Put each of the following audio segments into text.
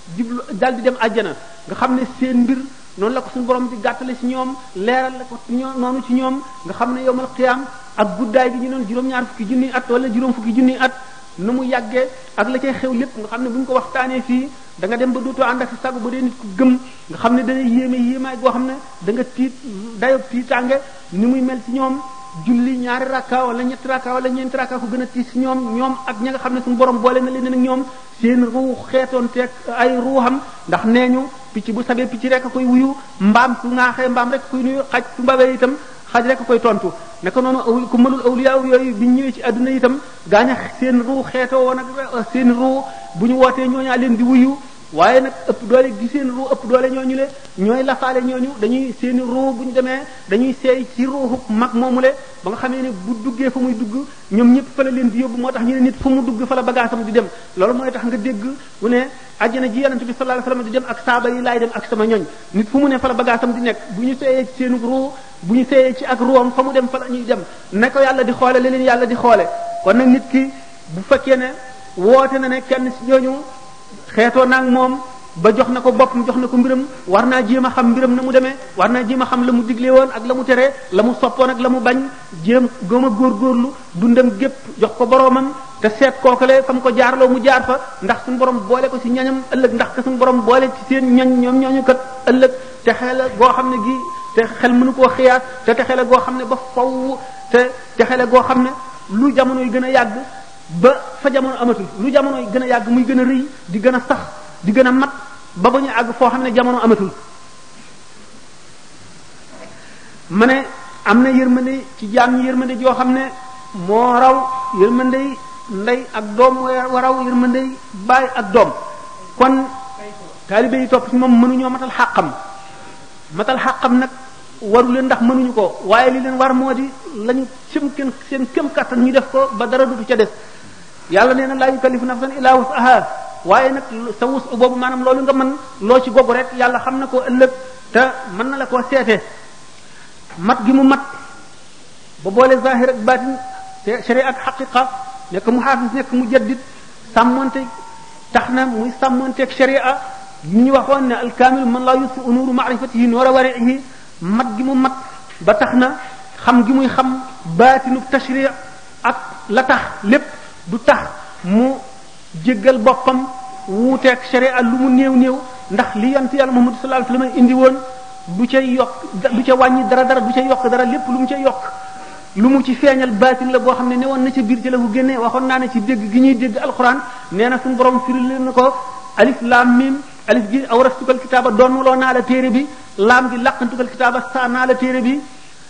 jublu dal di dem àjjana nga xam ne seen mbir noonu la ko suñu borom di gàttale ci ñoom leeral la ko ñoom noonu ci ñoom nga xam ne yowmal qiyaam ak guddaay gi ñu noon juróom-ñaar fukki junniy at wala juróom fukki junniy at nu mu yàggee ak la cay xew lépp nga xam ne bu ñu ko waxtaanee fii da nga dem ba dootoo ànd ak si sago ba dee nit ku gëm nga xam ne dana yéeme yéemaay goo xam ne da nga tiit dayob tiitaange ni muy mel ci ñoom julli ñaari rakka wala ñetti rakka wala ñeenti rakka ko gën a tiis ci ñoom ñoom ak ña nga xam ne suñu borom boole na leen nag ñoom seen ruu xeetoon teeg ay ruuxam ndax nee ñu picc bu sabee picc rek a koy wuyu mbaam su ŋaaxee mbaam rek koy nuyu xaj su mbabee itam xaj rek a koy tontu naka noonu aw ku mënul awliya yooyu bi ñëwee ci adduna itam gaaña seen ruu xeetoo woon ak seen ruu bu ñu wootee ñooñaa leen di wuyu waaye nag ëpp doole gi seen ruu ëpp doole ñooñu le ñooy lafaale ñooñu dañuy seen ruu bu ñu demee dañuy seey ci ruuxu mag moomule ba nga xamee ne bu duggee fa muy dugg ñoom ñëpp fa la leen di yóbbu moo tax ñu ne nit fu mu dugg fa la bagaasam di dem loolu mooy tax nga dégg mu ne àjjana ji yonent bi sallallahu alayhi wasallam di dem ak saaba yi laay dem ak sama ñoñ nit fu mu ne fa la bagaasam di nekk bu ñu seeyee ci seen ruu bu ñu seeyee ci ak ruwam fa mu dem fa la ñuy dem ne ko yàlla di xoole li leen yàlla di xoole kon nag nit ki bu fekkee ne woote na ne kenn ci ñooñu xeetoo naag moom ba jox na ko boppam jox na ko mbiram war naa jéem a xam mbiram na mu demee war naa jéem a xam la mu digle woon ak la mu teree la mu soppoon ak la mu bañ jéem gëm a góorgóorlu dundam gépp jox ko boroomam te seet kookale fa mu ko jaarloo mu jaar fa ndax suñu borom boole ko ci ñañam ëllëg ndax ka suñu borom boole ci seen ñañ ñoom ñooñu kat ëllëg te xel goo xam ne gi te xel mënu koo xiyaat te te xel goo xam ne ba faw te te xel goo xam ne lu jamono yi gën a yàgg ba fa jamono amatul lu jamono yi gën a yàgg muy gën a rëy di gën a sax di gën a mat ba ba ñu àgg foo xam ne jamono amatul ma ne am na yërmande ci jaam ñi yërmande joo xam ne moo raw yërmande ndey ak doom wa raw yërmande baay ak doom kon taalibe yi topp ci moom mënuñoo matal xàqam matal xàqam nag waru leen ndax mënuñu ko waaye li leen war moo di lañu seen kem seen kem kattan ñu def ko ba dara dutu ca des yàlla nee na laa yukallifu nafsan illa wusaha waaye nag sa wus boobu maanaam loolu nga mën loo ci gogu rek yàlla xam na ko ëllëg te mën na la koo seete mat gi mu mat ba boole zahir ak baatin te sharia ak xaqiqa nekk mu xaafis nekk mu jaddit sàmmonte tax na muy sàmmonteeg sharia ñu ñu waxoon ne alkaamil man laa yusfu nuuru maarifatihi noora warihi mat gi mu mat ba tax na xam gi muy xam baatinu tashri ak la tax lépp du tax mu jéggal boppam wuuteeg sharia lu mu néew néew ndax li yonent yàlla Muhammad sallallahu alayhi wasallam indi woon du ca yokk du ca wàññi dara dara du ca yokk dara lépp lu mu ca yokk lu mu ci feeñal baatin la boo xam ne ne woon na ca biir ci la ko génne waxoon naa ne ci dégg gi ñuy dégg alquran nee na suñu borom firil leen na ko alif lam mim alif gi awrastukal kitaaba doonuloo naa la téere bi laam gi laqantukal kitaaba saa naa la téere bi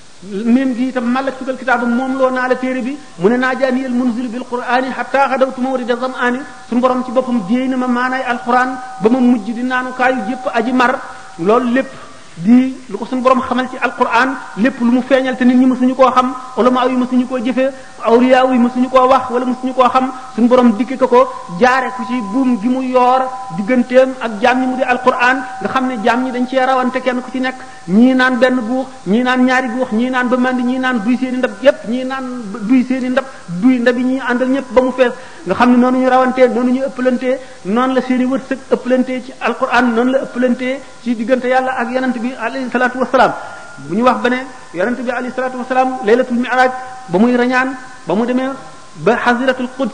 mim gi itam malaktukal kitaaba moom loo naa la téere bi mu ne naa jaaniyal munzil bil qur'ani hatta xadawtu mawrida zam'ani suñu borom ci boppam jéey na ma maanaay alquran ba ma mujj di naanu kaayu jëpp aji mar loolu lépp di lu ko suñu borom xamal ci alquran lépp lu mu feeñal te nit ñi mësuñu koo xam ulama yi mësuñu koo jëfee awliya yi mësuñu koo wax wala mësuñu koo xam suñu borom dikke ko ko jaare ku ci buum gi mu yoor digganteem ak jaam ñi mu di alquran nga xam ne jaam ñi dañ cee rawante kenn ku ci nekk ñii naan benn guux ñii naan ñaari guux ñii naan ba mandi ñii naan duy seeni ndab yépp ñii naan duy seeni ndab duy ndab yi ñii àndal ñëpp ba mu fees nga xam ne noonu ñu rawantee noonu ñu ëppalantee noonu la seeni wërsëg ëppalantee ci alquran noonu la ëppalantee ci diggante yàlla ak yonent bi alayhi salaatu wasalaam bu ñu wax ba ne yonent bi alayhi salaatu wasalaam laylatul mi'raj ba muy rañaan ba mu demee ba xasiratul quds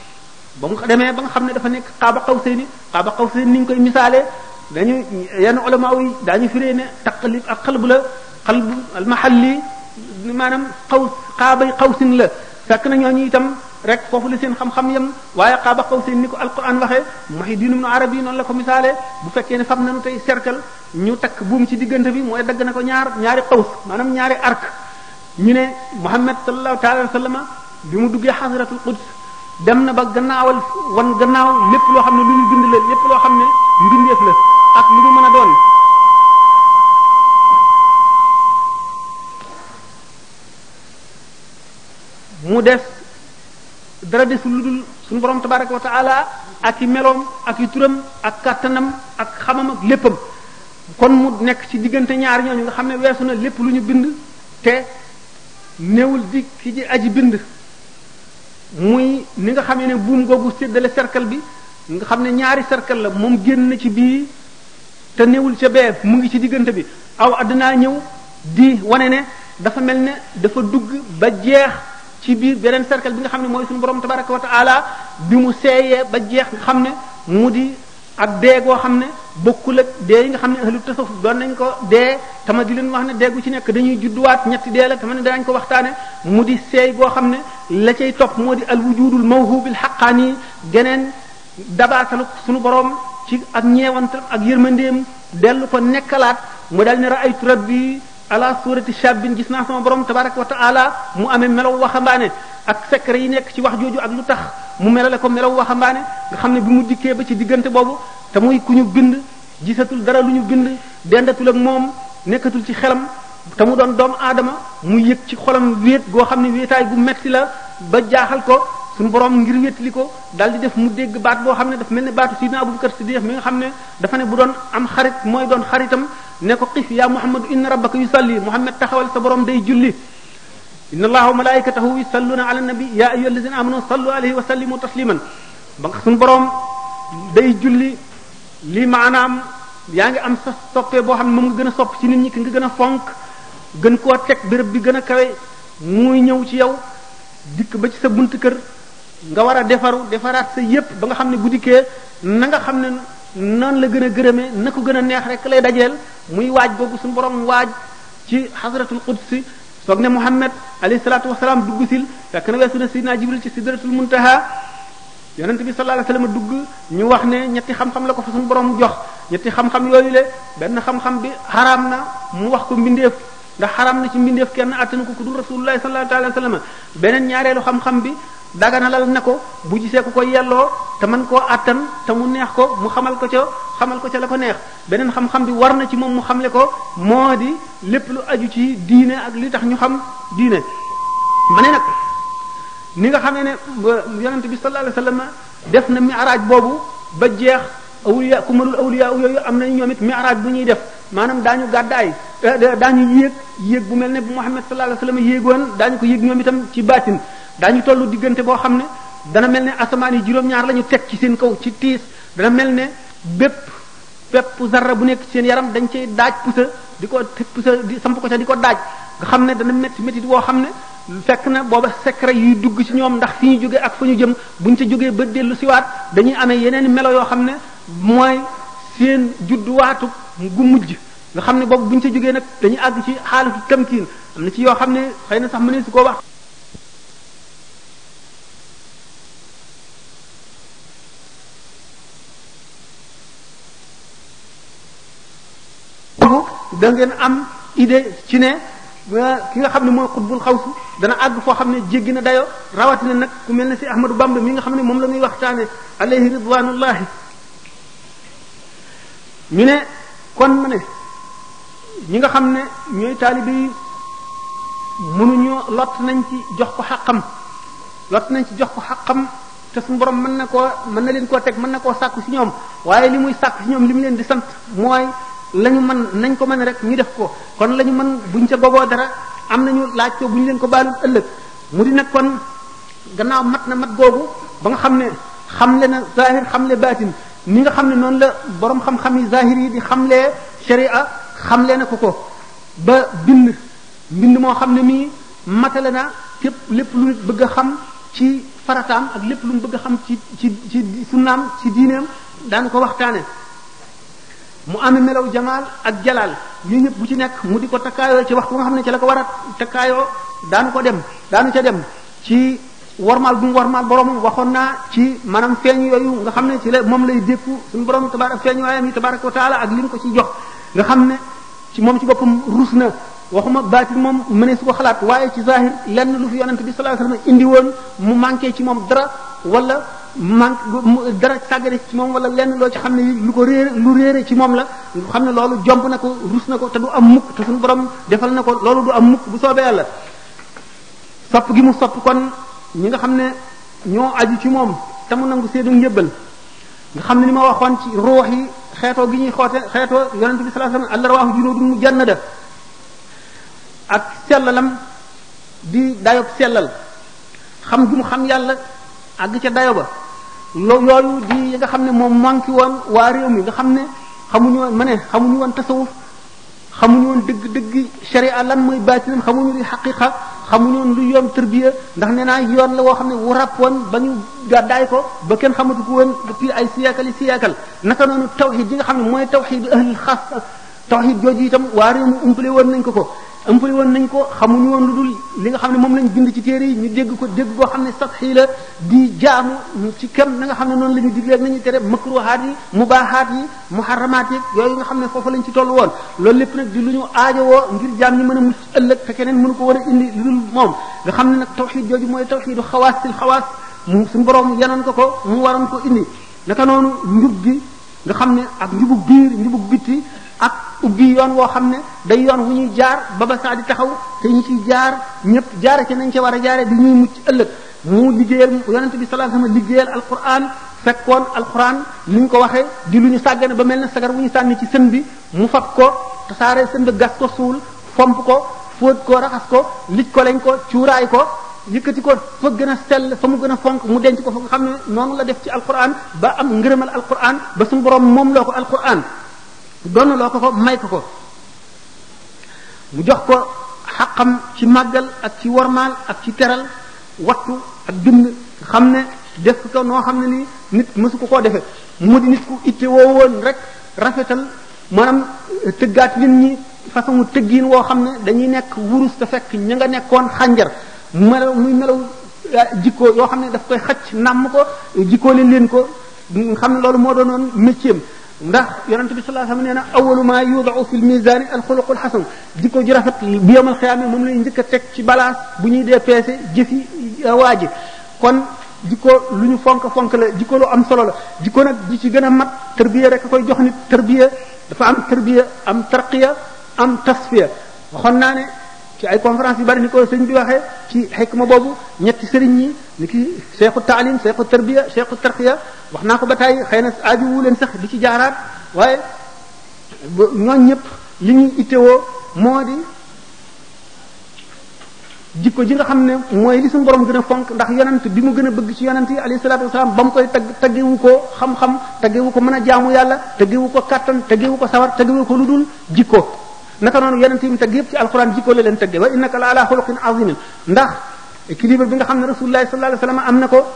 ba mu demee ba nga xam ne dafa nekk xaaba qawsayni xaaba qawsayni ni ñu koy misaalee dañu yenn ulama yi daañu firee ne taqlib ak xalbu la xalbu al mahalli maanaam xaw xaabay xawsin la fekk na ñooñu itam rek foofu la seen xam-xam yem waaye xaaba xawsin ni ko alquran waxee Muhyiddin Ibn Arabi noonu la ko misaalee bu fekkee ne fam nañu tey cercle ñu takk buum ci diggante bi mooy dagg na ko ñaar ñaari xaws maanaam ñaari arc ñu ne Muhammad sallallahu taala wa sallama bi mu duggee xasratul quds dem na ba gannaawal wan gannaaw lépp loo xam ne lu ñu bind la lépp loo xam ne mbindeef la ak lu mu mën a doon mu des dara desul lu dul suñu borom tabaraka wa taala ak i meloom ak i turam ak kàttanam ak xamam ak léppam kon mu nekk ci diggante ñaar ñooñu nga xam ne weesu na lépp lu ñu bind te néewul di ki ji aji bind muy ni nga xamee ne buum googu séddale cercle bi nga xam ne ñaari cercle la moom génn na ci bii te newul ca bee mu ngi ci diggante bi aw addinaa ñëw di wane ne dafa mel ne dafa dugg ba jeex ci biir beneen cercle bi nga xam ne mooy suñu borom tabaraka wa taala bi mu seeyee ba jeex nga xam ne mu di ak dee goo xam ne bokkul ak dee yi nga xam ne ahlu tasawuf doon nañ ko dee tama di leen wax ne dee gu ci nekk dañuy judduwaat ñetti dee la tama ne danañ ko waxtaane mu di seey goo xam ne la cay topp moo di al wujudul mawhubil xaqaani geneen dabaatalu suñu borom ci ak ñeewantam ak yërmandeem dellu ko nekkalaat mu dal ne raaytu rabbi ala surati shabbin gis naa sama borom tabaraka wa taala mu amee melaw waxambaane ak secret yi nekk ci wax jooju ak lu tax mu melale ko melaw waxambaane nga xam ne bi mu dikkee ba ci diggante boobu te muy ku ñu bind gisatul dara lu ñu bind dendatul ak moom nekkatul ci xelam te mu doon doomu aadama mu yëg ci xolam wéet goo xam ne wéetaay gu metti la ba jaaxal ko suñu borom ngir wétali ko daal di def mu dégg baat boo xam ne dafa mel ne baatu sidina Abubakar Siddiq mi nga xam ne dafa ne bu doon am xarit mooy doon xaritam ne ko xif yaa Muhammadu inna rabbaka yusalli Muhammad taxawal sa borom day julli inna allaha wa malaikatahu yusalluna ala nabi ya ayyuha alladhina amanu sallu alayhi wa sallimu tasliman ba nga suñu borom day julli lii maanaam yaa ngi am sa soppee boo xam ne moom nga gën a sopp ci nit ñi ki nga gën a fonk gën koo teg béréb bi gën a kawe muy ñëw ci yow dikk ba ci sa bunt kër nga war a defaru defaraat sa yépp ba nga xam ne bu dikkee na nga xam ne noonu la gën a gërëmee na ko gën a neex rek lay dajeel muy waaj boobu suñu borom waaj ci xasratul qudsi soog ne Muhammad alayhi salaatu wasalaam dugg sil fekk na weesu na sidna Jibril ci sidratul muntaha yonent bi sallallahu alayhi wasallam dugg ñu wax ne ñetti xam-xam la ko fa suñu borom jox ñetti xam-xam yooyu le benn xam-xam bi xaraam na mu wax ko mbindeef ndax xaraam na ci mbindeef kenn attanu ko ku dul rasulullahi sallallahu alayhi wasallam beneen ñaareelu xam-xam bi daganalal na ko bu gisee ko ko yelloo te mën koo attan te mu neex ko mu xamal ko ca xamal ko ca la ko neex beneen xam-xam bi war na ci moom mu xamle ko moo di lépp lu aju ci diine ak li tax ñu xam diine ma ne nag ni nga xamee ne yonente bi sallallahu alayhi wasallam def na mi'raj boobu ba jeex awliya ku mënul awliya yooyu am nañu ñoom it mi'raj bu ñuy def maanaam daañu gàddaay daañu yéeg yéeg bu mel ne bu Muhammad sallallahu alayhi wasallam yéegoon daañu ko yéeg ñoom itam ci baatin daañu tollu diggante boo xam ne dana mel ne asamaan yi juróom-ñaar la ñu teg ci seen kaw ci tiis dana mel ne bépp bépp zarra bu nekk ci seen yaram dañ cay daaj pusa di ko pusa di samp ko ca di ko daaj nga xam ne dana métti métti boo xam ne fekk na booba secret yuy dugg ci ñoom ndax fi ñu jógee ak fa ñu jëm buñ ca jógee ba dellu siwaat dañuy amee yeneen melo yoo xam ne mooy seen judduwaatu gu mujj nga xam ne boobu buñ ca jógee nag dañuy àgg ci xaalatu tamkiin am na ci yoo xam ne xëy na sax mënees su koo wax da ngeen am idée ci ne ki nga xam ne mooy xutbul xawsu dana àgg foo xam ne jéggi na dayo rawatina nag ku mel ne si Ahmadou Bamba mi nga xam ne moom la muy waxtaane alayhi ridwanullahi ñu ne kon ma ne ñi nga xam ne ñooy taalibe yi mënuñoo lott nañ ci jox ko xaqam lott nañ ci jox ko xaqam te suñu borom mën na koo mën na leen koo teg mën na koo sàkku ci ñoom waaye li muy sàkku ci ñoom li mu leen di sant mooy lañu mën nañ ko mën rek ñu def ko kon lañu mën buñ ca gogoo dara am nañu laaj ko buñ leen ko baalul ëllëg mu di nag kon gannaaw mat na mat googu ba nga xam ne xamle na zahir xamle baatin ni nga xam ne noonu la borom xam-xam yi zahir yi di xamlee sharia xamle na ko ko ba bind mbind moo xam ne mii matale na képp lépp lu nit bëgg a xam ci farataam ak lépp lu mu bëgg a xam ci ci ci sunnaam ci diineem daanu ko waxtaane mu amee melaw jamaal ak jalaal yooyu ñëpp bu ci nekk mu di ko takkaayoo ci waxtu nga xam ne ci la ko war a takkaayoo daanu ko dem daanu ca dem ci warmaal bu mu warmaal boromam waxoon naa ci maanaam feeñ yooyu nga xam ne ci la moom lay dékku suñu borom tabarak feeñ waayam yi tabaraka wa taala ak li mu ko ci jox nga xam ne ci moom ci boppam rus na waxuma baatin moom mënee su ko xalaat waaye ci zahir lenn lu fi yonent bi sallallahu alayhi wasallam indi woon mu manqué ci moom dara wala manque dara sàggane ci moom wala lenn loo ci xam ne lu ko réere lu réere ci moom la xam ne loolu jomb na ko rus na ko te du am mukk te suñu borom defal na ko loolu du am mukk bu soobee yàlla sopp gi mu sopp kon ñi nga xam ne ñoo aju ci moom te mu nangu seenu njëbbal nga xam ne ni ma waxoon ci ruux yi xeetoo gi ñuy xoote xeetoo yonent bi sallallahu alayhi wasallam alrawaahu junuudun mujannada ak sellalam di dayob sellal xam gi mu xam yàlla àgg ca dayo ba lo yooyu di yi nga xam ne moom manqué woon waa réew mi nga xam ne xamuñu woon ma ne xamuñu woon tasawuf xamuñu woon dëgg-dëgg sharia lan mooy baatinam xamuñu li xaqiqa xamuñu woon lu yoon tërbiya ndax nee naa yoon la woo xam ne wu ràpp woon ba ñu gàddaay ko ba kenn xamatu ko woon depuis ay siyaakal yi siyaakal naka noonu tawxid yi nga xam ne mooy tawxid ahlul xaas tawxid jooju itam waa réew mi umpale woon nañ ko ko umpale woon nañ ko xamuñu woon lu dul li nga xam ne moom lañ bind ci téere yi ñu dégg ko dégg koo xam ne sax xii la di jaamu ci kem na nga xam ne noonu la ñu diglee ak nañu tere makruhaat yi mubaahaat yi muharramaat yi yooyu nga xam ne foofu lañ ci toll woon loolu lépp nag di lu ñu aajowoo ngir jaam ñi mën a mucc ëllëg te keneen mënu ko war a indi lu dul moom nga xam ne nag tawxid jooju mooy tawxidu xawaasil xawaas mu suñu borom yanoon ko ko mu waroon ko indi naka noonu njub gi nga xam ne ak njubug biir njubug bitti ak ubbi yoon woo xam ne day yoon wu ñuy jaar ba ba saa di taxaw te ñu ciy jaar ñëpp jaare ci nañ ca war a jaare di ñuy mucc ëllëg mu liggéeyal yonente bi sallallahu alayhi wasallam liggéeyal alquran fekkoon alquran ni ñu ko waxee di lu ñu sàggane ba mel ne sagar wu ñu sànni ci sën bi mu fab ko tasaare sën bi gas ko suul fomp ko fóot ko raxas ko lij ko lañ ko cuuraay ko yëkkati ko fa gën a sell fa mu gën a fonk mu denc ko fa nga xam ne noonu la def ci alquran ba am ngërëmal alquran ba suñu borom moom loo ko alquran doon loo ko ko may ko ko mu jox ko xaqam ci màggal ak ci wormaal ak ci teral wattu ak bind xam ne def ko noo xam ne nii nit mësu ko koo defee mu di nit ku itte woo woon rek rafetal maanaam tëggaat nit ñi façon tëggiin woo xam ne dañuy nekk wurus te fekk ña nga nekkoon xànjar melaw muy melaw jikko yoo xam ne daf koy xacc nàmm ko jikkoo leen leen ko xam ne loolu moo doonoon métier ndax yonente bi sallallahu alayhi wasallam nee na awalu ma yudau fi l misani al xuluqul xasan jikko ju rafet bu yomal xiyaame moom lay njëkk a teg ci balance bu ñuy dee peese jëfi waa ji kon jikko lu ñu fonk fonk la jikko lu am solo la jikko nag ji ci gën a mat tërbiya rek a koy jox nit tërbiya dafa am tërbiya am tarqiya am tasfiya waxoon naa ne ci ay conférence yu bari ni ko sëñ bi waxee ci xikma boobu ñetti sëriñ ñi ni ki cheikhu taalim cheikhu tarbiya cheikhu tarqiya wax naa ko ba tey xëy na aaju wu leen sax di ci jaaraat waaye ñooñ ñëpp li ñuy ittewoo moo di jikko ji nga xam ne mooy li suñu borom gën a fonk ndax yonent bi mu gën a bëgg ci yonent yi alayhi salaatu wasalaam ba mu koy tagg taggewu ko xam-xam taggewu ko mën a jaamu yàlla taggewu ko kattan taggewu ko sawar taggewu ko lu dul jikko naka noonu yonent yi mu tagg yëpp ci alquran jikko la leen tagge wa innaka la ala xuluqin azimin ndax équilibre bi nga xam ne rasulullahi sallallahu alayhi wasallam am na ko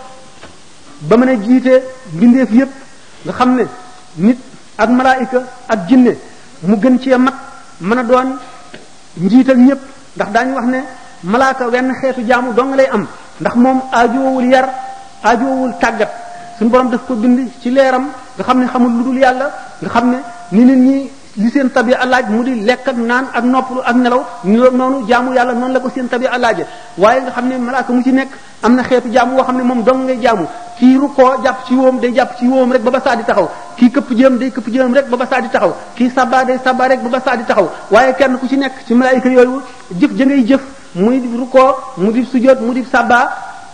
ba mën a jiite mbindeef yëpp nga xam ne nit ak malaayika ak jinne mu gën cee mat mën a doon njiital ñëpp ndax daañu wax ne malaaka wenn xeetu jaamu dong lay am ndax moom aajoowul yar aajoowul tàggat suñu borom daf ko bind ci leeram nga xam ne xamul lu dul yàlla nga xam ne ni nit ñi li seen tabi alaaj mu di lekk ak naan ak noppalu ak nelaw noonu jaamu yàlla noonu la ko seen tabi alaaje waaye nga xam ne malaaka mu ci nekk am na xeetu jaamu woo xam ne moom dong ngay jaamu kii rukkoo jàpp ci wóom day jàpp ci wóom rek ba ba saa di taxaw kii këpp jëm day këpp jëm rek ba ba saa di taxaw kii sabba day sabba rek ba ba saa di taxaw waaye kenn ku ci nekk ci malaayika yooyu jëf ja ngay jëf muy di rukkoo mu di sujjóot mu di sabba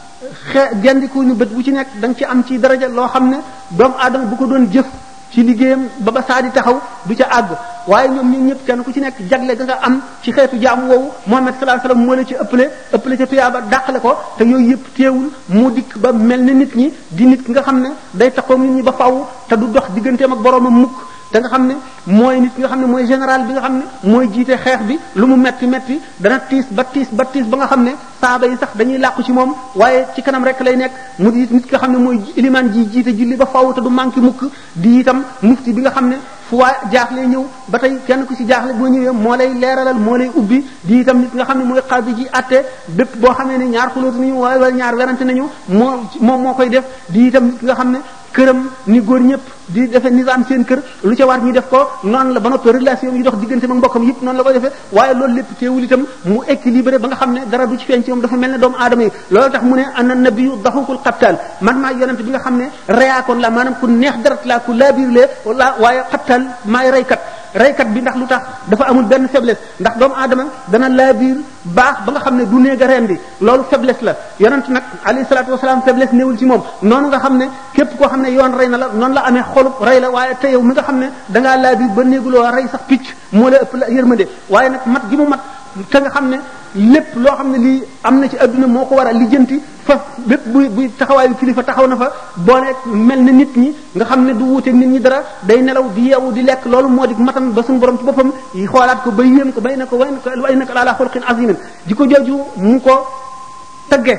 xe gendiku ñu bët bu ci nekk da nga ci am ci daraja loo xam ne doomu aadama bu ko doon jëf ci liggéeyam ba ba saa di taxaw du ca àgg waaye ñoom ñun ñëpp kenn ku ci nekk jagle ga nga am ci xeetu jaamu woowu Muhammad sallallahu alayhi wasallam moo la ci ëppale ëppale ca tuyaaba dàqale ko te yooyu yëpp teewul mu dikk ba mel ni nit ñi di nit ki nga xam ne day taxaw nit ñi ba faw te du dox digganteem ak boroomam mukk te nga xam ne mooy nit nga xam ne mooy général bi nga xam ne mooy jiite xeex bi lu mu metti metti dana tiis ba tiis ba tiis ba nga xam ne saaba yi sax dañuy làqu ci moom waaye ci kanam rek lay nekk mu di nit nga xam ne mooy ilimaan ji jiite julli ba faw te du manqué mukk di itam mufti bi nga xam ne fu waa jaaxle ñëw ba tey kenn ku ci jaaxle boo ñëwee moo lay leeralal moo lay ubbi di itam nit nga xam ne mooy xaadi ji atte bépp boo xamee ne ñaar xulóotu nañu wala ñaar werante nañu moo moom moo koy def di itam nit nga xam ne këram ni góor ñëpp di defee nizaam seen kër lu ca war ñu def ko noonu la ba noppi relation yi dox diggante ak mbokkam yëpp noonu la koy defee waaye loolu lépp teewul itam mu équilibré ba nga xam ne dara du ci feeñ ci moom dafa mel ne doomu aadama yi loolu tax mu ne ana nabiyu daxukul xabtaal man maa yonent bi nga xam ne reyaakoon la maanaam ku neex deret la ku laabiirlee wala waaye xabtaal maay reykat reykat bi ndax lu tax dafa amul benn faiblesse ndax doomu aadama dana laabiir baax ba nga xam ne du néeg a rendi loolu faiblesse la yonent nag alayhi salaatu wasalaam faiblesse néewul ci moom noonu nga xam ne képp koo xam ne yoon rey na la noonu la amee xolub rey la waaye te yow mi nga xam ne dangaa laabiir ba néeguloo rey sax picc moo la ëpp la yërmande waaye nag mat gi mu mat te nga xam ne lépp loo xam ne lii am na ci adduna moo ko war a lijjanti fa bépp buy buy taxawaayu kilifa taxaw na fa boole mel na nit ñi nga xam ne du wuuteeg nit ñi dara day nelaw di yeewu di lekk loolu moo di matan ba suñu borom ci boppam yi xoolaat ko ba yéem ko bay na ko way na ko way na ko laalaa xulqin azimin di ko jooju mu ko tëgge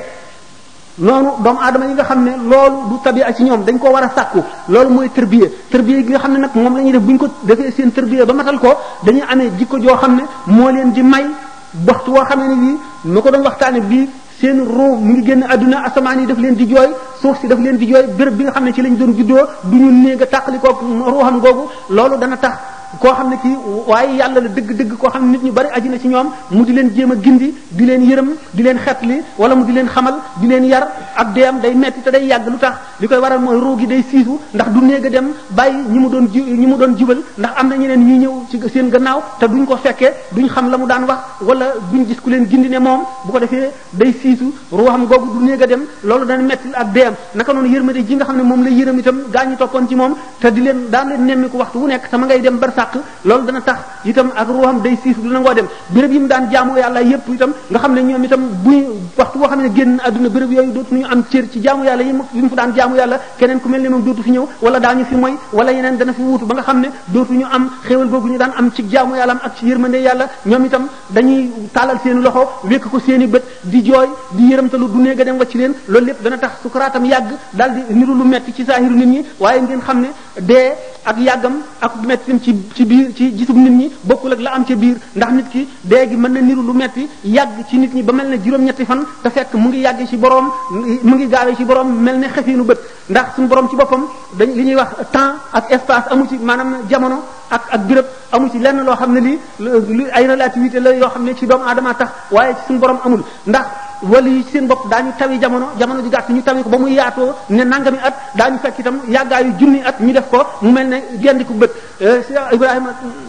noonu doomu aadama yi nga xam ne loolu du tabia ci ñoom dañ ko war a sàkku loolu mooy tërbiye tërbiye gi nga xam ne nag moom la ñuy def bu ñu ko defee seen tërbiye ba matal ko dañuy amee jikko joo xam ne moo leen di may waxtu woo xam ne bii ma ko doon waxtaane bii seen ruu mu ngi génn àdduna asamaan yi daf leen di jooy suuf si daf leen di jooy béréb bi nga xam ne ci lañ doon juddoo du ñu néeg a tàqalikoo ruuxam googu loolu dana tax koo xam ne kii waaye yàlla la dëgg-dëgg koo xam ne nit ñu bari aju na ci ñoom mu di leen jéem a gindi di leen yërëm di leen xetli wala mu di leen xamal di leen yar ak deem day metti te day yàgg lu tax li koy waral mooy ruu gi day siisu ndax du néeg a dem bàyyi ñi mu doon ji ñi mu doon jubal ndax am na ñeneen ñuy ñëw ci seen gannaaw te duñ ko fekkee duñ xam la mu daan wax wala duñ gis ku leen gindi ne moom bu ko defee day siisu ruuxam googu du néeg a dem loolu dana metti ak deem naka noonu yërmande ji nga xam ne moom la yërëm itam gaa ñi toppoon ci moom te di leen daan leen nemmi ko waxtu wu nekk sama ngay dem bar sàq loolu dana tax itam ak ruuxam day siis du nangoo dem béréb yi mu daan jaamu yàlla yépp itam nga xam ne ñoom itam buy waxtu boo xam ne génn àdduna béréb yooyu dootuñu am cër ci jaamu yàlla yi mu fa daan jaamu yàlla keneen ku mel ne moom dootu fi ñëw wala daañu fi moy wala yeneen dana fi wuutu ba nga xam ne dootuñu am xéewal googu ñu daan am ci jaamu yàlla ak ci yërmande yàlla ñoom itam dañuy taalal seeni loxo wékk ko seeni bët di jooy di yërëmtalu du néega dem wacc leen loolu lépp dana tax sukaraatam yàgg daal di niru lu metti ci saahiru nit ñi waaye ngeen xam ne dee ak yàggam ak mettim ci ci biir ci gisub nit ñi bokkul ak la am ca biir ndax nit ki dee gi mën na niru lu metti yàgg ci nit ñi ba mel ne juróom-ñetti fan te fekk mu ngi yàgg ci borom mu ngi gaawee ci borom mel ne xefiinu bët ndax suñu borom ci boppam dañ li ñuy wax temps ak espace amu ci maanaam jamono ak ak béréb amu ci lenn loo xam ne lii lu ay relativité la yoo xam ne ci doomu aadama tax waaye ci suñu borom amul ndax wala yi seen bopp daañu tawi jamono jamono ji gàtt ñu tawi ko ba muy yaatoo ne nangami at daañu fekk itam yàggaayu junni at ñu def ko mu mel ne gendiku bët Ibrahima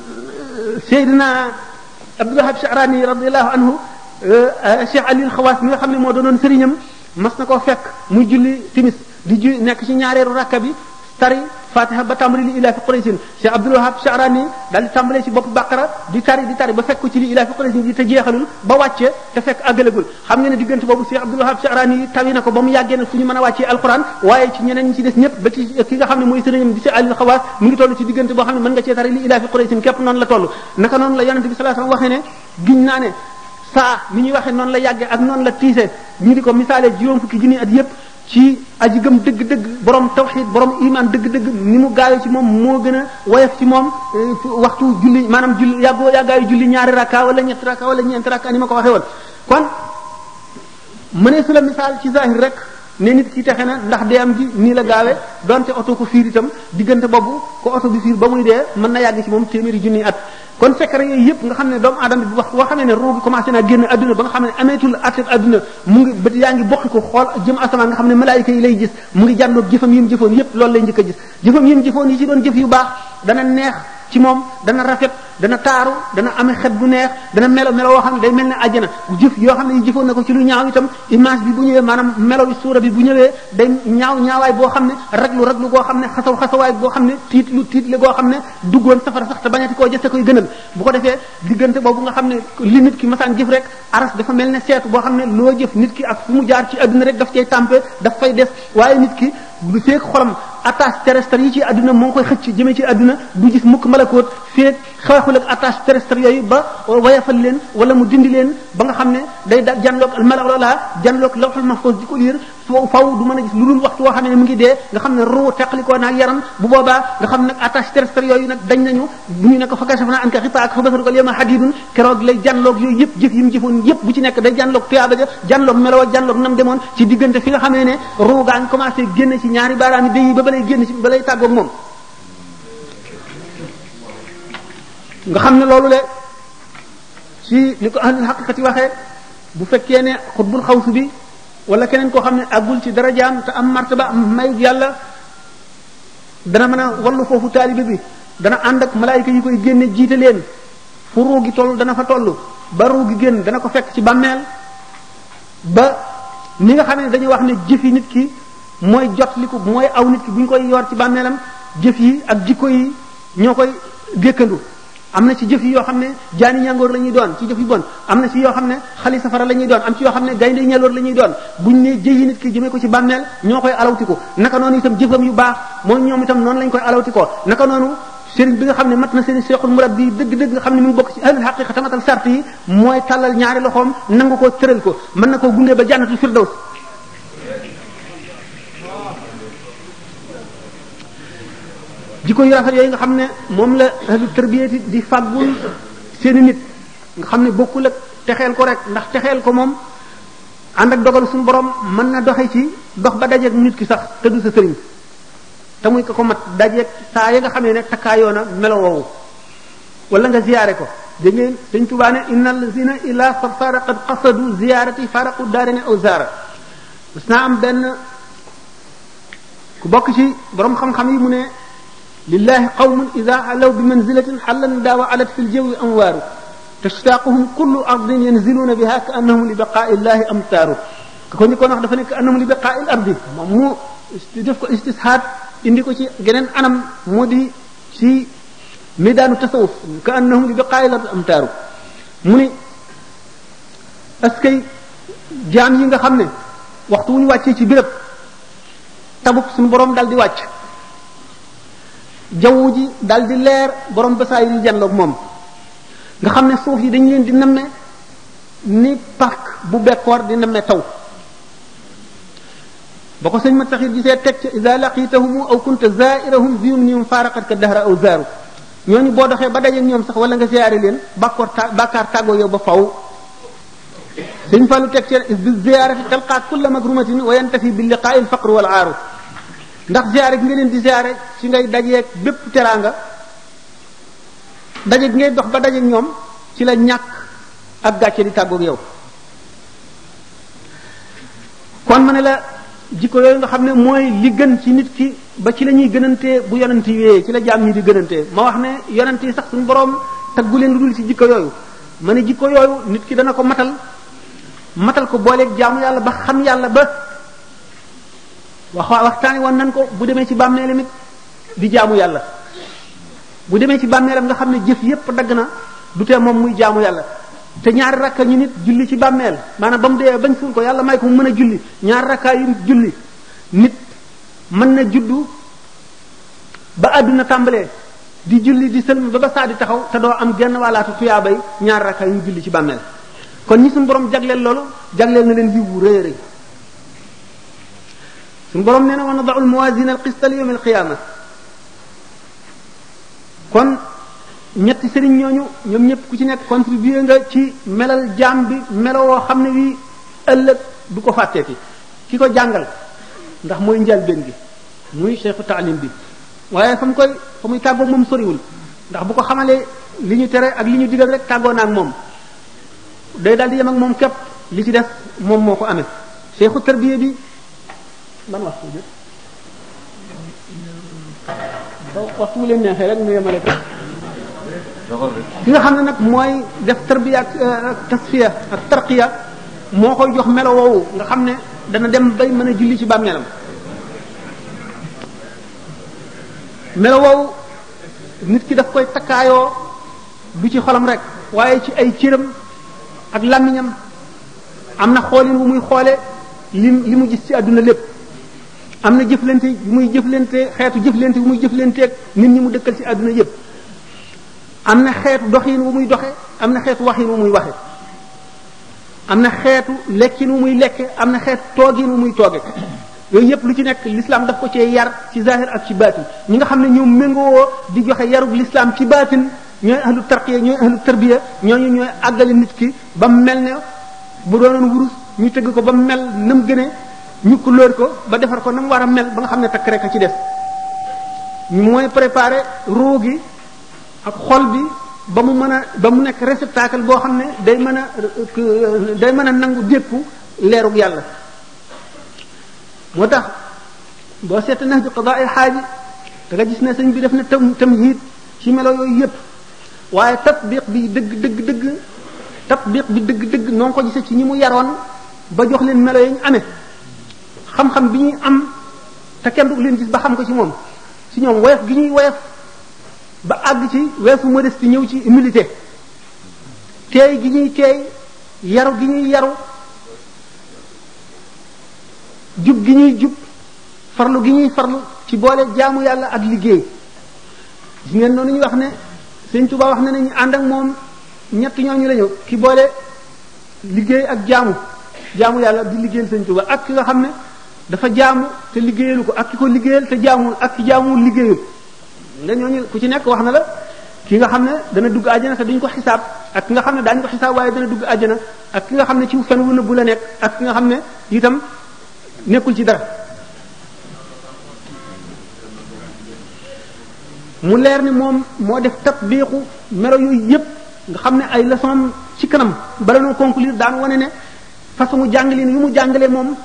Seydina Abdul Wahab Sha'rani radiyallahu anhu Cheikh Ali Xawaas mi nga xam ne moo doonoon sëriñam mas na koo fekk muy julli timis di ju nekk ci ñaareelu rakka bi tari fatiha ba tàmbali li ilaa fi quraysin Cheikh Abdul Wahab Sha'rani daal di tàmbalee ci bopp baqara di tari di tari ba fekk ko ci li ilaa fi quraysin di te jeexalul ba wàcce te fekk àggalagul xam nga ne diggante boobu Cheikh Abdul Wahab Sha'rani tawi na ko ba mu yàggee nag fu ñu mën a wàccee alquran waaye ci ñeneen ñi ci des ñëpp ba ci ki nga xam ne mooy sëriñam di Cheikh Ali Xawaas mu ngi toll ci diggante boo xam ne mën nga cee tari li ilaa fi quraysin képp noonu la toll naka noonu la yonente bi sallallahu alayhi wasallam waxee ne giñ naa ne saa ni ñuy waxee noonu la yàggee ak noonu la tiise ñu di ko misaale juróom fukki junni at yépp ci aji gëm dëgg-dëgg borom tawxid borom iman dëgg-dëgg ni mu gaawee ci moom moo gën a woyof ci moom waxtu julli maanaam julli yàggoo yàggaayu julli ñaari rakka wala ñetti rakka wala ñeenti rakka ni ma ko waxee woon kon mënee su la misaal ci zahir rek ne nit ki texe na ndax dee am ji nii la gaawee donte oto ko fiir itam diggante boobu ko oto bi fiir ba muy dee mën na yàgg ci moom téeméeri junni at kon secret yooyu yëpp nga xam ne doomu aadama bi wax boo xamee ne roogi commencé naa génn adduna ba nga xam ne ameetul attet adduna mu ngi bët yaa ngi bokki ko xool jëm asamaan nga xam ne malaayika yi lay gis mu ngi jàndoog jëfam yi mu jëfoon yëpp loolu lay njëkk a gis jëfam yi mu jëfoon yi ci doon jëf yu baax dana neex ci moom dana rafet dana taaru dana amee xet bu neex dana melo melo woo xam ne day mel ne àjjana jëf yoo xam ne yi jëfoon na ko ci lu ñaaw itam image bi bu ñëwee maanaam melo bi suura bi bu ñëwee day ñaaw ñaawaay boo xam ne raglu raglu goo xam ne xasaw xasawaay boo xam ne tiit lu tiit le goo xam ne duggoon safara sax te bañati koo jëste koy gënal bu ko defee diggante boobu nga xam ne li nit ki masaan jëf rek aras dafa mel ne seetu boo xam ne loo jëf nit ki ak fu mu jaar ci adduna rek daf cay tàmpe daf fay des waaye nit ki bu feek xolam attache terrestre yi ci adduna moo ngi koy xëcc jëmee ci adduna du gis mukk malakoot feek xeexul ak attache terrestre yooyu ba wayafal leen wala mu dindi leen ba nga xam ne day da janloog malala janloog lawhul mahfuz di ko liir faw du mën a gis lu dul waxtu woo xam ne mu ngi dee nga xam ne ruu teqalikoo naag yaram bu boobaa nga xam nag attache terrestre yooyu nag dañ nañu bu ñu ne ko fa kashafna anka ghitaa'aka fa basaruka al-yawma hadidun keroog lay janloog yooyu yëpp jëf yi mu jëfoon yëpp bu ci nekk day janloog tuyaaba ja janloog meloo janloog nam demoon ci diggante fi nga xamee ne ruu gaa ngi commencé génn ci ñaari baaraami day yi ba balay génn ci balay tàggoog moom nga xam ne loolu le ci ni ko ahlul haqiqati waxee bu fekkee ne xutbul xawsu bi wala keneen koo xam ne àggul ci darajaam te am martaba am may yàlla dana mën a wallu foofu taalibe bi dana ànd ak malaayika yi koy génne jiite leen fu ruu gi toll dana fa toll ba ruu gi génn dana ko fekk ci bàmmeel ba ni nga xam ne dañuy wax ne jëfi nit ki mooy jot li ko mooy aw nit ki bu ñu koy yor ci bàmmeelam jëf yi ak jikko yi ñoo koy gékkandu am na ci jëf yi yoo xam ne jaani ñangoor la ñuy doon ci jëf yu bon am na ci yoo xam ne xali safara la ñuy doon am ci yoo xam ne gaynde ñeloor la ñuy doon buñ ne jëyi nit ki jëmee ko ci bàmmeel ñoo koy alawtiku naka noonu itam jëfam yu baax moom ñoom itam noonu lañ koy alawtikoo naka noonu sëriñ bi nga xam ne mat na seen seexul murab bi dëgg-dëgg nga xam ne mu ngi bokk ci ahlul xaqiqa tamatal sart yi mooy tàllal ñaari loxoom nangu ko tëral ko mën na koo gundee ba jannatul firdaws jikko yu rafet yooyu nga xam ne moom la ahlu tarbiyati di fàggul seeni nit nga xam ne bokkul ak texeel ko rek ndax texeel ko moom ànd ak dogal suñu borom mën na doxe ci dox ba dajeeg nit ki sax te du sa sëriñ te muy ko ko mat dajeeg saa ya nga xamee ne takkaayoo na melo woowu wala nga ziyaare ko dégg ngeen sëñ Tuubaa ne inna allazina ila sarsara qad qasadu ziyarati faraqu daarine aw zaara mas naa am benn ku bokk ci borom xam-xam yi mu ne lillahi qawmun ida alaw bi manzilatin xallan daawa alat fi ljawi amwaaru tashtaquhum kullu ardin yanziluuna biha ka annahum li baqaa illahi amtaaru ka ko njëkkoon wax dafa nekk annahum li baqaa il ardi moom mu def ko istishaad indi ko ci geneen anam moo di ci midaanu tasawuf ka annahum li baqaa il ardi amtaaru mu ni askay jaam yi nga xam ne waxtu wu ñu wàccee ci béréb tabub suñu borom dal di wàcc jaww ji dal di leer borom basaay yi janloog moom nga xam ne suuf yi dañ leen di namme ni parc bu bekkoor di namme taw ba ko sëñ ma taxit gisee teg ca ida laqitahum aw kunta zairahum biyum nium faaraqat ka dahra aw zaaru ñooñu boo doxee ba dajeeg ñoom sax wala nga ziyaare leen bàkkoor ta bàkkaar tàggoo yow ba faw sëñ Fallu teg ca is bi ziyaarati talqaa kulla magrumatin wa yantafi bi liqaa il faqr wal aaru ndax ziyaare gi nga leen di ziyaare ci ngay dajeeg bépp teraanga daje gi ngay dox ba dajeeg ñoom ci la ñàkk ak gàcce di tàggoog yow kon ma ne la jikko yooyu nga xam ne mooy li gën ci nit ki ba ci la ñuy gënantee bu yonent yi wéyee ci la jaam ñi di gënantee ma wax ne yonent yi sax suñu borom taggu leen lu dul ci jikko yooyu ma ne jikko yooyu nit ki dana ko matal matal ko booleeg jaamu yàlla ba xam yàlla ba wax waxtaani woon nan ko bu demee ci bàmmeelam it di jaamu yàlla bu demee ci bàmmeelam nga xam ne jëf yépp dagg na du tee moom muy jaamu yàlla te ñaari rakka ñu nit julli ci bàmmeel maanaam ba mu dee bañ suul ko yàlla may ko mu mën a julli ñaari rakka yu julli nit mën na juddu ba àdduna tàmbalee di julli di sëlm ba ba saa di taxaw te doo am genn wàllaatu tuyaabay ñaari rakka yu julli ci bàmmeel kon ñi suñu borom jagleel loolu jagleel na leen yiw wu rëy rëy suñu borom nee na wa nadau almawasina alqista li yawm alqiyama kon ñetti sëriñ ñooñu ñoom ñëpp ku ci nekk contribuer nga ci melal jaam bi melo woo xam ne wi ëllëg du ko fàtteeti ki ko jàngal ndax mooy njëlbéen gi muy cheikhu taalim bi waaye fa mu koy fa muy tàggoog moom soriwul ndax bu ko xamalee li ñu tere ak li ñu digal rek tàggoo na ak moom day daal di yem ak moom képp li ci def moom moo ko amee cheikhu tarbiya bi ban waxtu jot waxtu bu leen neexee rek nu yemale ko ki nga xam ne nag mooy def tarbiya ak tasfiya ak tarqiya moo koy jox melo woowu nga xam ne dana dem bay mën a julli ci bàmmeelam melo woowu nit ki daf koy takkaayoo du ci xolam rek waaye ci ay cëram ak làmmiñam am na xoolin wu muy xoole li li mu gis ci àdduna lépp am na jëflante yu muy jëflante xeetu jëflante yu muy jëflanteeg nit ñi mu dëkkal ci àdduna yépp am na xeetu doxin wu muy doxe am na xeetu waxin wu muy waxe am na xeetu lekkin wu muy lekke am na xeetu toogin wu muy tooge yooyu yépp lu ci nekk l'islam daf ko cee yar ci zahir ak ci baatin ñi nga xam ne ñoom méngoo di joxe yarub l'islam ci baatin ñooy ahlu tarqiya ñooy ahlu tarbiya ñooñu ñooy àggale nit ki ba mu mel ne bu doonoon wurus ñu tëgg ko ba mu mel na mu gënee ñu couleur ko ba defar ko na mu war a mel ba nga xam ne takk rek a ci def mooy préparer ruu gi ak xol bi ba mu mën a ba mu nekk réceptacle boo xam ne day mën a day mën a nangu dékku leerug yàlla moo tax boo seet nax ju qadaa ay xaaji da nga gis ne sëñ bi def na tam tamhid ci melo yooyu yépp waaye tatbiq bi dëgg dëgg dëgg tatbiq bi dëgg dëgg noo ko gisee ci ñi mu yaroon ba jox leen melo yi ñu amee xam-xam bi ñuy am te kenn du leen gis ba xam ko ci moom ci ñoom woyof gi ñuy woyof ba àgg ci weesu modestie ñëw ci humilité teey gi ñuy teey yaru gi ñuy yaru jub gi ñuy jub farlu gi ñuy farlu ci boole jaamu yàlla ak liggéey gis ngeen noonu ñu wax ne sëñ Tuba wax ne ne ñu ànd ak moom ñett ñooñu lañu ki boole liggéey ak jaamu jaamu yàlla di liggéeyal sëñ Tuba ak ki nga xam ne dafa jaamu te liggéeyalu ko ak ki ko liggéeyal te jaamul ak ki jaamul liggéeyul nga ñooñu ku ci nekk wax na la ki nga xam ne dana dugg àjjana te duñ ko xisaab ak ki nga xam ne daañu ko xisaab waaye dana dugg àjjana ak ki nga xam ne ci fen wu nëbbu la nekk ak ki nga xam ne itam nekkul ci dara mu leer ni moom moo def tatbiqu melo yooyu yépp nga xam ne ay leçon ci kanam bala noo conclure daan wane ne façon jàngalin yu mu jàngalee moom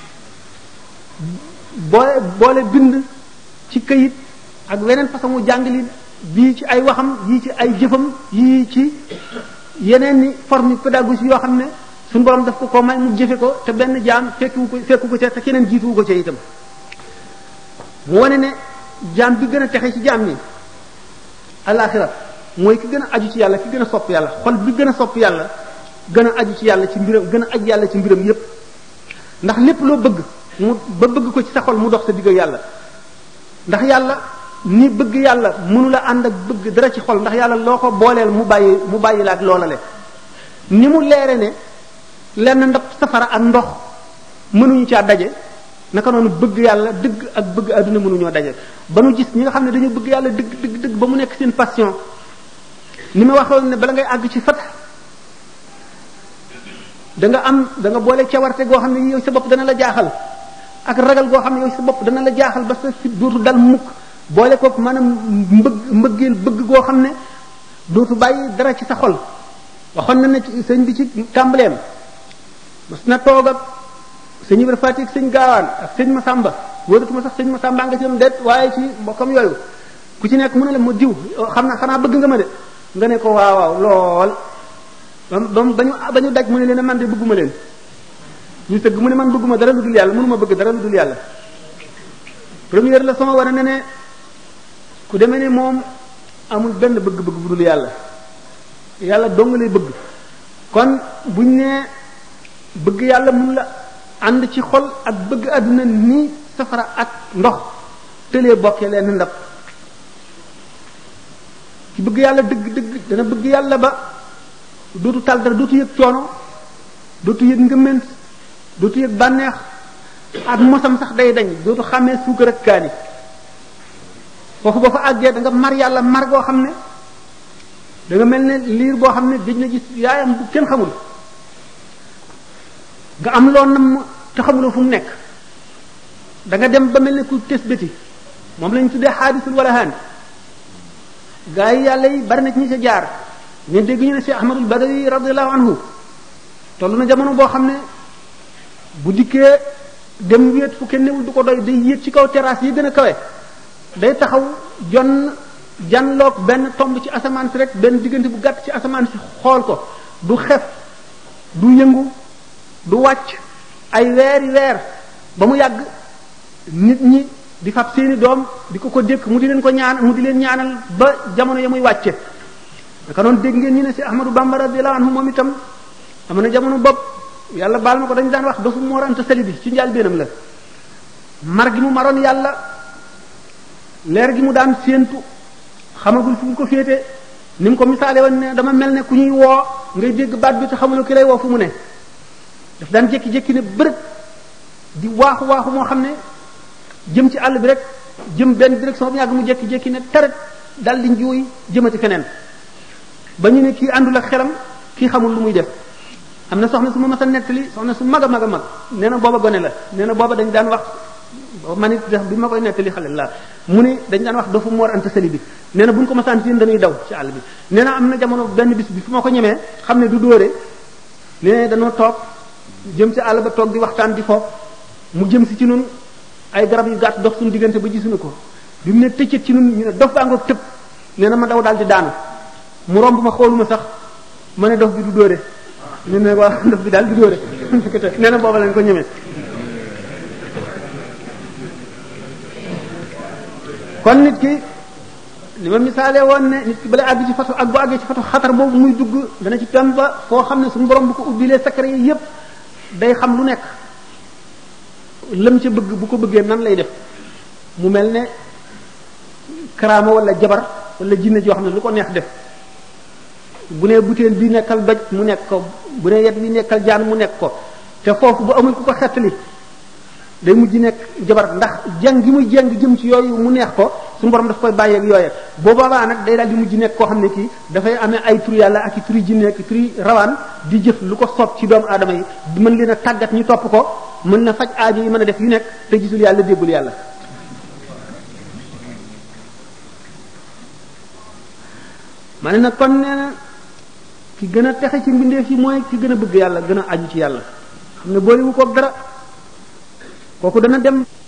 boole boole bind ci këyit ak weneen façon jàngalin bii ci ay waxam yii ci ay jëfam yii ci yeneen ni forme pédagogie yoo xam ne suñu borom daf ko ko may mu jëfe ko te benn jaam fekkiwu ko fekku ko ca te keneen jiituwu ko ca itam mu wane ne jaam bi gën a texe ci jaam ñi alaxira mooy ki gën a aju ci yàlla ki gën a sopp yàlla xol bi gën a sopp yàlla gën a aju ci yàlla ci mbiram gën a aju yàlla ci mbiram yépp ndax lépp loo bëgg mu ba bëgg ko ci sa xol mu dox sa digg yàlla ndax yàlla ni bëgg yàlla mënu la ànd ak bëgg dara ci xol ndax yàlla loo ko booleel mu bàyyi mu bàyyi la ak loolale ni mu leere ne lenn ndab safara ak ndox mënuñu caa daje naka noonu bëgg yàlla dëgg ak bëgg àdduna mënuñoo daje ba nu gis ñi nga xam ne dañoo bëgg yàlla dëgg dëgg dëgg ba mu nekk seen passion ni ma waxoon ne bala ngay àgg ci fat da nga am da nga boole cawarte goo xam ne yow sa bopp dana la jaaxal ak ragal goo xam ne yow sa bopp dana la jaaxal ba sa fit dootu dal mukk boole kook maanaam mbëgg mbëggeel bëgg goo xam ne dootu bàyyi dara ci sa xol waxoon na ne sëñ bi ci tàmbaleem mas na toog ak sëñ Ibra Fati ak sëñ Gaawaan ak sëñ Masamba wóoratuma sax sëñ Masamba nga ci doon det waaye ci mbokkam yooyu ku ci nekk mu ne la ma diw xam na xanaa bëgg nga ma de nga ne ko waaw waaw lool ba ba ba ñu ba ñu daj mu ne leen man de bëgguma leen ñu tëgg mu ne man bëgguma dara lu dul yàlla mënuma bëgg dara lu dul yàlla première leçon war na ne ku demee ne moom amul benn bëgg-bëgg bu dul yàlla yàlla dong lay bëgg kon buñ nee bëgg yàlla mun la ànd ci xol ak bëgg àdduna ni safara ak ndox tëlee bokkee leen ndab ci bëgg yàlla dëgg dëgg dana bëgg yàlla ba dootu tal dara dootu yëg coono dootu yëg ngëment dootu yëg bànneex ak mosam sax day dañ dootu xàmmee suukar ak kaani foofu boo fa àggee da nga mar yàlla mar goo xam ne da nga mel ne liir boo xam ne dañ na gis yaayam bu kenn xamul nga am loo nam te xamuloo fu mu nekk da nga dem ba mel ne ku tes bëti moom lañ tuddee xaadisul wala haan gaa yi yàlla yi bari na ci ñi sa jaar ñu dégg ñu ne si ahmadul badawi radiallahu anhu toll na jamono boo xam ne bu dikkee dem wéet fu kenn newul du ko doy day yéeg ci kaw terrasse yi gën a kawe day taxaw jon janloog benn tomb ci asamaan si rek benn diggante bu gàtt ci asamaan si xool ko du xef du yëngu du wàcc ay weeri weer ba mu yàgg nit ñi di fab seeni doom di ko ko dékk mu di leen ko ñaan mu di leen ñaanal ba jamono ya muy wàcce naka noonu dégg ngeen ñu ne si Ahmadou Bamba radiyallahu anhu moom itam am na jamono bopp yàlla baal ma ko dañ daan wax dafa Mor Anta Sali bi ci njaal beenam la mar gi mu maroon yàlla leer gi mu daan séentu xamagul fu mu ko féete ni mu ko misaale woon ne dama mel ne ku ñuy woo ngay dégg baat bi te xamuloo ki lay woo fu mu ne daf daan jékki-jékki ne bërët di waaxu waaxu moo xam ne jëm ci àll bi rek jëm benn direction bi yàgg mu jékki-jékki ne taret dal di njuuy jëmati feneen ba ñu ne kii àndul ak xelam kii xamul lu muy def am na soxna su ma mas a nettali soxna su mag a mag a mag nee na booba gone la nee na booba dañ daan wax man it bi ma koy nettali xale la mu ne dañ daan wax dafa moor anta sali bi nee na bu ñu ko masaan seen dañuy daw ci àll bi nee na am na jamono benn bis bi fu ma ko ñemee xam ne du dóore nee dañoo toog jëm ci àll ba toog di waxtaan di foofu mu jëm si ci nun ay garab yu gàtt dox suñu diggante ba gisuñu ko bi mu ne tëccët ci nun ñu ne dof baa ngoog tëb nee na ma daw daal di daanu mu romb ma xooluma sax ma ne dof bi du dóore ñu ne waa dof bi daal du dóore nee na booba lañ ko ñemee kon nit ki li ma misaalee woon ne nit ki bala àgg ci fatu ak bu àggee ci fatu xatar boobu muy dugg dana ci tem ba foo xam ne suñu borom bu ko ubbilee secret yi yépp day xam lu nekk lam ca bëgg bu ko bëggee nan lay def mu mel ne karaama wala jabar wala jinne joo xam ne lu ko neex def bu ne butéel bi nekkal doj mu nekk ko bu ne yet bi nekkal jaan mu nekk ko te foofu bu amul ku ko xettali day mujj nekk jabar ndax jàng gi muy jàng jëm ci yooyu mu neex ko suñu borom daf koy bàyyeeg yooye boo boobaa nag day daal di mujj nekk koo xam ne kii dafay amee ay turi yàlla ak i turi jinne ak i turi rawaan di jëf lu ko soob ci doomu aadama yi mën leen a tàggat ñu topp ko mën na faj aajo yi mën a def yu nekk te gisul yàlla déggul yàlla ma ne nag kon nee na ki gën a texe ci mbindeef yi mooy ki gën a bëgg yàlla gën a aju ci yàlla xam ne booliwu ko dara kooku dana dem